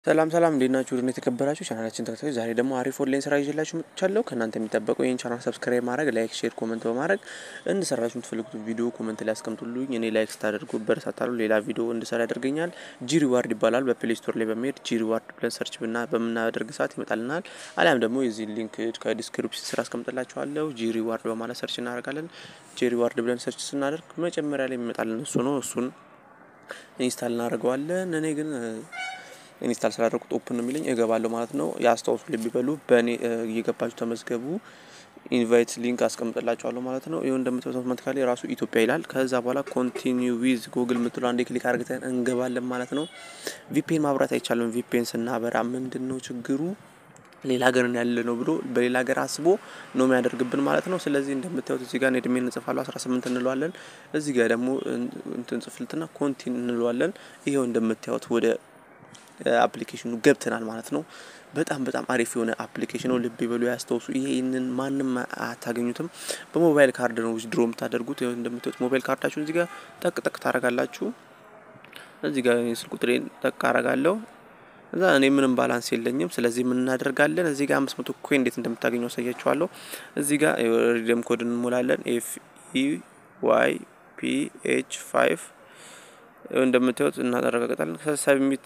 ሰላም ሰላም እንዴት ናችሁ? ድን የተከበራችሁ ቻናላችን ተከታዮች ዛሬ ደግሞ አሪፍ ኦንላይን ስራ ይዤላችሁ መጥቻለሁ። ከእናንተ የሚጠበቀው ይህን ቻናል ሰብስክራይብ ማድረግ፣ ላይክ፣ ሼር፣ ኮመንት በማድረግ እንድሰራችሁ የምትፈልጉት ቪዲዮ ኮመንት ላይ አስቀምጡልኝ። እኔ ላይክ ስታደርጉ በረታታሉ፣ ሌላ ቪዲዮ እንድሰራ ያደርገኛል። ጂ ሪዋርድ ይባላል። በፕሌይ ስቶር ላይ በመሄድ ጂ ሪዋርድ ብለን ሰርች ብና በምናደርግ ሰዓት ይመጣልናል። አሊያም ደግሞ የዚህ ሊንክ ከዲስክሪፕሽን ስራ አስቀምጥላችኋለሁ። ጂ ሪዋርድ በማለት ሰርች እናደርጋለን። ጂ ሪዋርድ ብለን ሰርች ስናደርግ መጀመሪያ ላይ የሚመጣልን እሱ ነው። እሱን ኢንስታል እናደርገዋለን። እኔ ግን ኢንስታል ስላደረጉት ኦፕን ነው የሚለኝ እገባለሁ ማለት ነው። ያስታውሱ ልብ ይበሉ። በእኔ እየገባችሁ ተመዝገቡ። ኢንቫይት ሊንክ አስቀምጥላችኋለሁ ማለት ነው። ይኸው እንደምታዩት አውቶማቲካሊ ራሱ ኢትዮጵያ ይላል። ከዛ በኋላ ኮንቲኒው ዊዝ ጉግል የምትለው አንዴ ክሊክ አድርገን እንገባለን ማለት ነው። ቪፒኤን ማብራት አይቻልም። ቪፒኤን ስናበራ ምንድን ነው ችግሩ? ሌላ ሀገር ያለ ነው ብሎ በሌላ ሀገር አስቦ ነው የሚያደርግብን ማለት ነው። ስለዚህ እንደምታዩት እዚህ ጋር እድሜ እንጽፋለሁ 18 እንለዋለን። እዚህ ጋር ደግሞ እንትን ጽፍልትና ኮንቲን እንለዋለን። ይኸው እንደምታዩት ወደ አፕሊኬሽኑ ገብተናል ማለት ነው። በጣም በጣም አሪፍ የሆነ አፕሊኬሽን ነው። ልብ ይበሉ፣ ያስታውሱ። ይሄንን ማንም አታገኙትም። በሞባይል ካርድ ነው ዊዝድሮ የምታደርጉት። እንደምታዩት ሞባይል ካርዳችሁን እዚህ ጋር ጠቅ ጠቅ ታደርጋላችሁ። እዚህ ጋር ስልክ ቁጥሬን ጠቅ አረጋለሁ። እዛ እኔ ምንም ባላንስ የለኝም። ስለዚህ ምን እናደርጋለን? እዚህ ጋር አምስት መቶ ኮይን እንዴት እንደምታገኙ አሳያችኋለሁ። እዚህ ጋር ሪደም ኮድ እንሞላለን። ኤፍ ኢ ዋይ ፒ ኤች ፋይቭ እንደምታዩት እናረጋግጣለን። ሰብሚት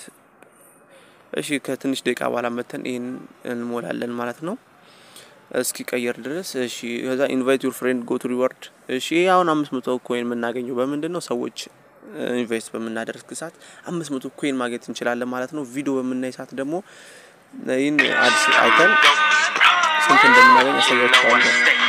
እሺ ከትንሽ ደቂቃ በኋላ መተን ይህን እንሞላለን ማለት ነው። እስኪ ቀየር ድረስ እሺ። ከዛ ኢንቫይት ዩር ፍሬንድ ጎ ቱ ሪዋርድ። እሺ ይሄ አሁን አምስት መቶ ኮይን የምናገኘው በምንድን ነው? ሰዎች ኢንቨስት በምናደርግ ሰዓት አምስት መቶ ኮይን ማግኘት እንችላለን ማለት ነው። ቪዲዮ በምናይ ሰዓት ደግሞ ይህን አዲስ አይተን ስንት እንደምናገኝ ያሳያችኋለሁ።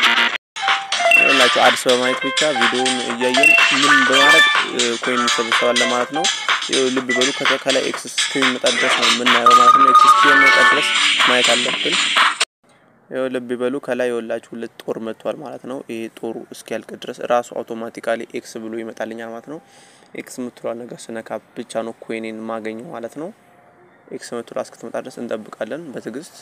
ላቸው አዲስ በማየት ብቻ ቪዲዮውን እያየን ምን በማድረግ ኮይን እንሰበሰባለን ማለት ነው። ልብ በሉ ከላይ ኤክስ እስከሚመጣ ድረስ ነው የምናየው ማለት ነው። ኤክስ እስከሚመጣ ድረስ ማየት አለብን። ይኸው ልብ በሉ ከላይ የወላችሁ ሁለት ጦር መጥቷል ማለት ነው። ይሄ ጦሩ እስኪያልቅ ድረስ ራሱ አውቶማቲካሊ ኤክስ ብሎ ይመጣልኛል ማለት ነው። ኤክስ የምትሏል ነገር ስነካ ብቻ ነው ኮይኔን ማገኘው ማለት ነው። ኤክስ የምትሏ እስክትመጣ ድረስ እንጠብቃለን በትዕግስት።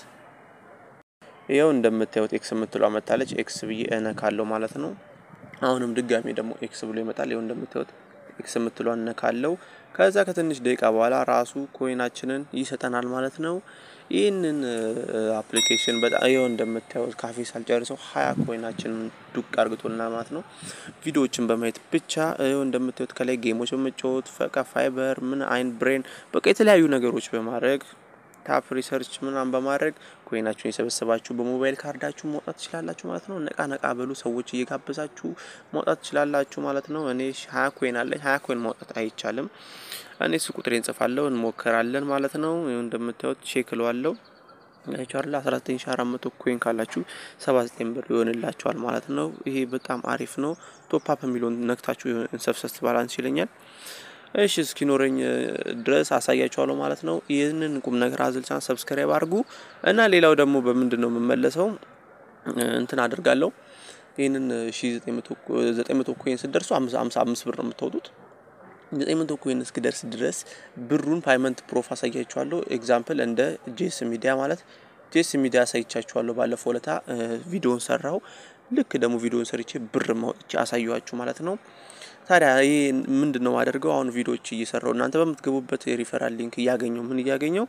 ይኸው እንደምታዩት ኤክስ የምትሏ መታለች። ኤክስ ብዬ እነካለሁ ማለት ነው። አሁንም ድጋሚ ደግሞ ኤክስ ብሎ ይመጣል። ይኸው እንደምታዩት ኤክስ የምትሏን እነካለው። ከዛ ከትንሽ ደቂቃ በኋላ ራሱ ኮይናችንን ይሰጠናል ማለት ነው። ይህንን አፕሊኬሽን በጣም ይኸው እንደምታዩት ካፌ ሳልጨርሰው ሀያ ኮይናችንን ዱቅ አርግቶልናል ማለት ነው። ቪዲዮዎችን በማየት ብቻ ይኸው እንደምታዩት ከላይ ጌሞች በመጫወት ፈቃ ፋይበር ምን አይን ብሬን በቃ የተለያዩ ነገሮች በማድረግ ታፕ ሪሰርች ምናምን በማድረግ ኮይናችሁን የሰበሰባችሁ በሞባይል ካርዳችሁ ማውጣት ትችላላችሁ ማለት ነው። ነቃ ነቃ በሉ ሰዎች እየጋበዛችሁ ማውጣት ትችላላችሁ ማለት ነው። እኔ ሀያ ኮይን አለኝ። ሀያ ኮይን ማውጣት አይቻልም። እኔ እሱ ቁጥሬን እንጽፋለሁ እንሞክራለን ማለት ነው። እንደምታዩት ቼክ እለዋለሁ ያቻርላ 19400 ኮይን ካላችሁ 79 ብር ይሆንላችኋል ማለት ነው። ይሄ በጣም አሪፍ ነው። ቶፕ አፕ የሚለውን ነክታችሁ እንሰብሰስ ባላንስ ይለኛል። እሺ እስኪኖረኝ ድረስ አሳያችኋለሁ ማለት ነው። ይህንን ቁም ነገር አዘል ቻናል ሰብስክራይብ አድርጉ እና ሌላው ደግሞ በምንድን ነው የምመለሰው እንትን አድርጋለሁ። ይህንን ሺ ዘጠኝ መቶ ኮይን ስደርሱ አምሳ አምስት ብር ነው የምታወጡት። ዘጠኝ መቶ ኮይን እስክደርስ ድረስ ብሩን ፓይመንት ፕሮፍ አሳያችኋለሁ። ኤግዛምፕል እንደ ጄስ ሚዲያ ማለት ጄስ ሚዲያ አሳይቻችኋለሁ። ባለፈው ለታ ቪዲዮን ሰራው። ልክ ደግሞ ቪዲዮን ሰርቼ ብር ማውጥቼ አሳየኋችሁ ማለት ነው። ታዲያ ይህ ምንድን ነው ማደርገው? አሁን ቪዲዮዎች እየሰራው እናንተ በምትገቡበት የሪፈራል ሊንክ እያገኘው ምን እያገኘው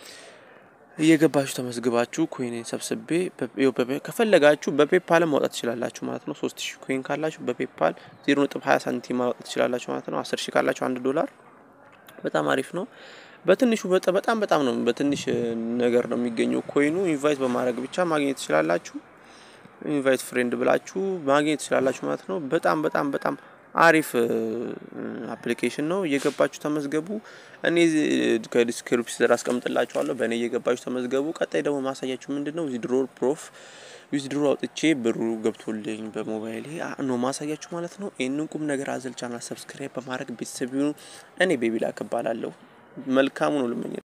እየገባችሁ ተመዝግባችሁ ኮይኔን ሰብስቤ ከፈለጋችሁ በፔፓል ማውጣት ትችላላችሁ ማለት ነው። ሶስት ሺህ ኮይን ካላችሁ በፔፓል ዜሮ ነጥብ ሀያ ሳንቲም ማውጣት ትችላላችሁ ማለት ነው። አስር ሺህ ካላችሁ አንድ ዶላር በጣም አሪፍ ነው። በትንሹ በጣም በጣም ነው በትንሽ ነገር ነው የሚገኘው ኮይኑ። ኢንቫይት በማድረግ ብቻ ማግኘት ትችላላችሁ። ኢንቫይት ፍሬንድ ብላችሁ ማግኘት ትችላላችሁ ማለት ነው። በጣም በጣም በጣም አሪፍ አፕሊኬሽን ነው። እየገባችሁ ተመዝገቡ። እኔ ከዲስክሪፕሽን ስር አስቀምጥላችኋለሁ። በእኔ እየገባችሁ ተመዝገቡ። ቀጣይ ደግሞ ማሳያችሁ ምንድን ነው ዊዝድሮ ፕሮፍ ዊዝድሮ አውጥቼ ብሩ ገብቶልኝ በሞባይል ነው ማሳያችሁ ማለት ነው። ይህንን ቁም ነገር አዘል ቻናል ሰብስክራይብ በማድረግ ቤተሰብ ይሁኑ። እኔ ቤቢ ላክ እባላለሁ። መልካሙ ነው ልመኝ